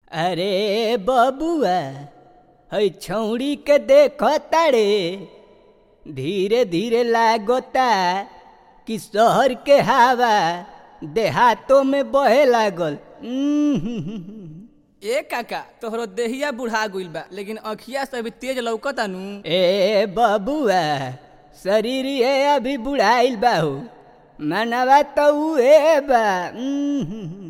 अरे बबुआ है छौड़ी के देख तारे धीरे धीरे लागोता कि शहर के हवा देहातों में बहे लागल उम्म। ए काका तोहरो देहिया बुढ़ा गइल बा लेकिन अखिया से अभी तेज लौकता नु ए बबुआ शरीर ये अभी बुढ़ाइल बाहू मनवा तो उहे बा उम्म।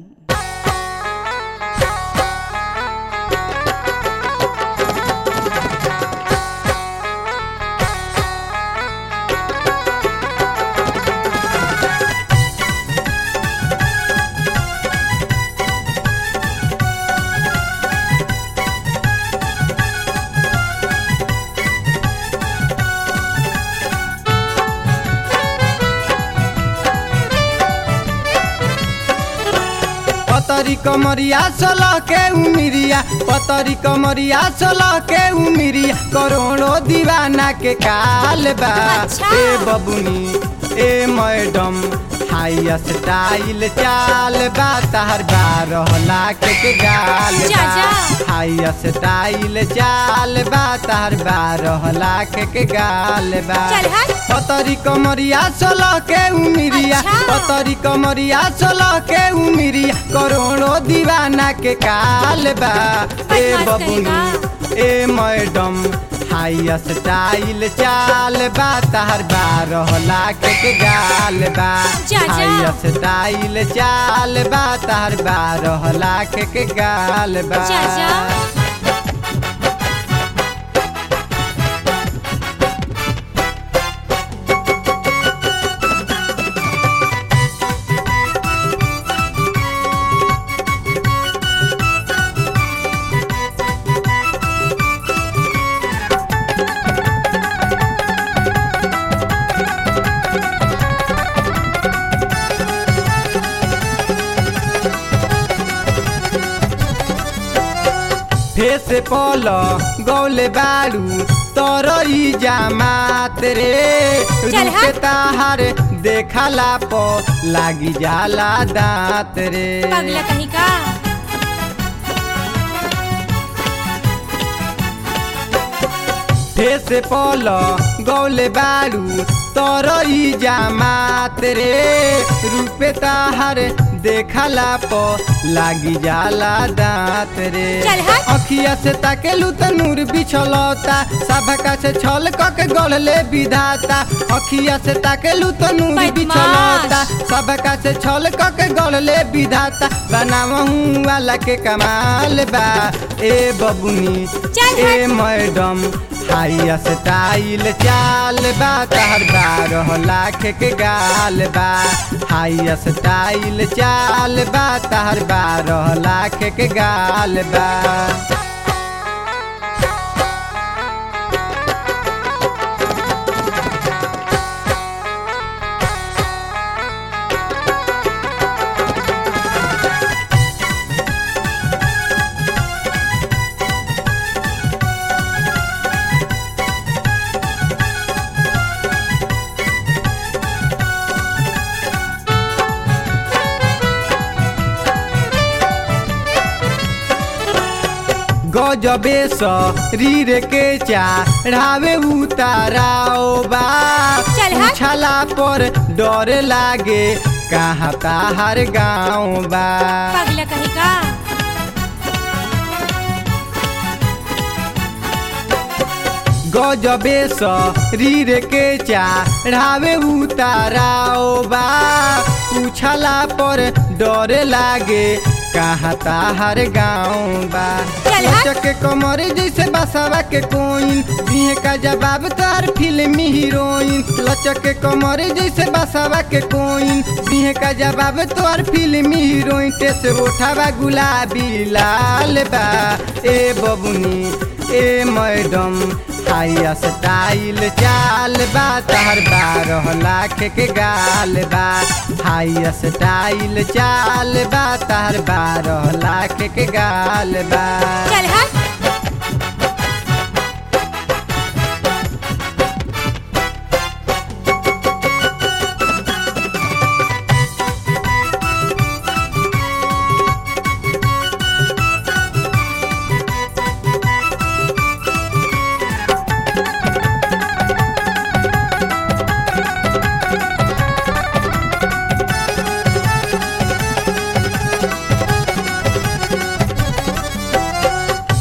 पतरी कमरिया सोलह के उमिरिया पतरी कमरिया सोलह के उमिरिया करोड़ों दीवाना के काल बा अच्छा। ए बबुनी ए मैडम हाई स्टाइल चाल बा तहर बारह लाख के गाल जा, बा जा। हाई स्टाइल चाल बा तहर बारह लाख के गाल बा चल हट। पतरी कमरिया सोलह के उमिरिया अच्छा। पतरी कमरिया सोलह के उमिरिया करोड़ों दीवाना के काल बा ए बदमाश बबुनी ए मैडम हाई स्टाइल चाल बा तहर बारह लाख के गाल बा जा, जा। हाई स्टाइल चाल बा तहर बारह लाख के गाल बा जा, जा। फेस पल गौले बारू तरई जामात रे चल रूप हट। ताहार देखला प लागी जाला दांत रे पगला कहीं का फेस पल गौले बारू तरई जामात रे रूप ताहार देखला प लागी जाला दांत रे चल हट। अखिया से ताकेलू त नूर बिछलता सभका से छल क के गढ़ले विधाता अखिया से ताकेलू त नूर बदमाश। बिछलता सबका से छल क के गढ़ले विधाता बनावहू वाला के कमाल बा ए बबुनी चल ए हट। मैडम हाई स्टाइल चाल बा तहर बारह लाख के गाल बा हाई स्टाइल चाल बा तहर बारह लाख के गाल बा गजबे शरीर के चढ़ावे उताराओ बा चल हट। उछला पर डर लागे कहाँ ताहर गाँव बा पगला कहीं का गजबे शरीर के चढ़ावे उताराओ बा उछला पर डर लागे कहाँ ताहर गाँव बा चल हट। लचक के कमर जैसे बसावा के कोइन दिहे का जवाब तार फिल्मी हीरोइन लचक के कमर जैसे बसावा के कोइन दिहे का जवाब तोर फिल्मी हीरोइन टेस उठावा गुलाबी लाल बा ए बबुनी ए मैडम हाई स्टाइल चाल बा तहर बारह लाख के गाल बा हाई स्टाइल चाल बा तहर बारह लाख के गाल बा चल हट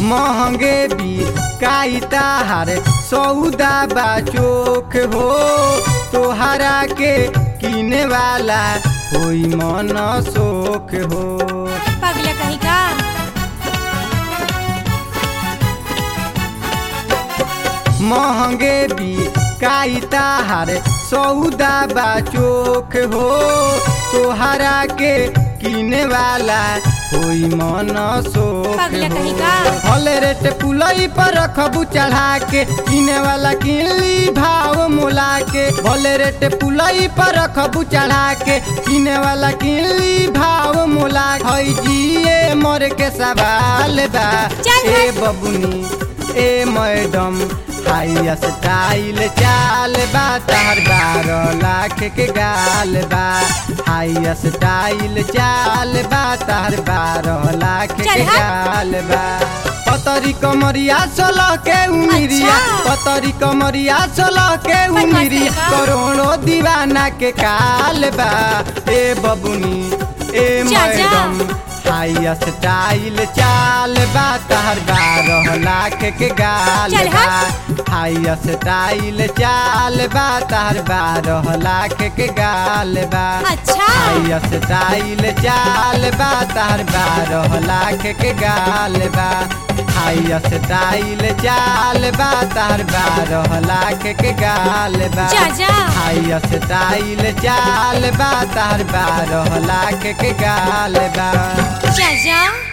महंगे भी काई ताहार सौदा बा चोख हो तोहरा के किने वाला होई मन सोख हो पगला कहीं का महंगे भी काई ताहार सौदा बा चोख हो तोहरा के किने वाला होई मन सोख पगला कहीं हो का? हले रेट पुलई पर रखबू चढ़ा के किने वाला किनली भाव मोला के भले रेट पुलई पर रखबू चढ़ा के किने वाला किनली भाव मोला हई जिए मर के सवाल बा चल ए हट। बबुनी ए मैडम हाई स्टाइल चाल बा तार बारह लाख के गाल बा हाई स्टाइल चाल बा तार बारह लाख चल के हट। गाल बा पतरी कमरिया सोलह के उमिरिया अच्छा। पतरी कमरिया सोलह के पचास उमिरिया का। करोड़ों दीवाना के काल बा ए बबुनी ए चाचा। मैडम हाई स्टाइल चाल बा तार बारह लाख के गाल चल बा हाई स्टाइल चाल बा तार बारह लाख के गाल बा अच्छा हाई स्टाइल चाल बा तार बारह लाख के गाल बा हाई स्टाइल चाल बा तार बारह लाख के गाल बा चाचा। हाई स्टाइल चाल बा तार बारह लाख के गाल बा चाचा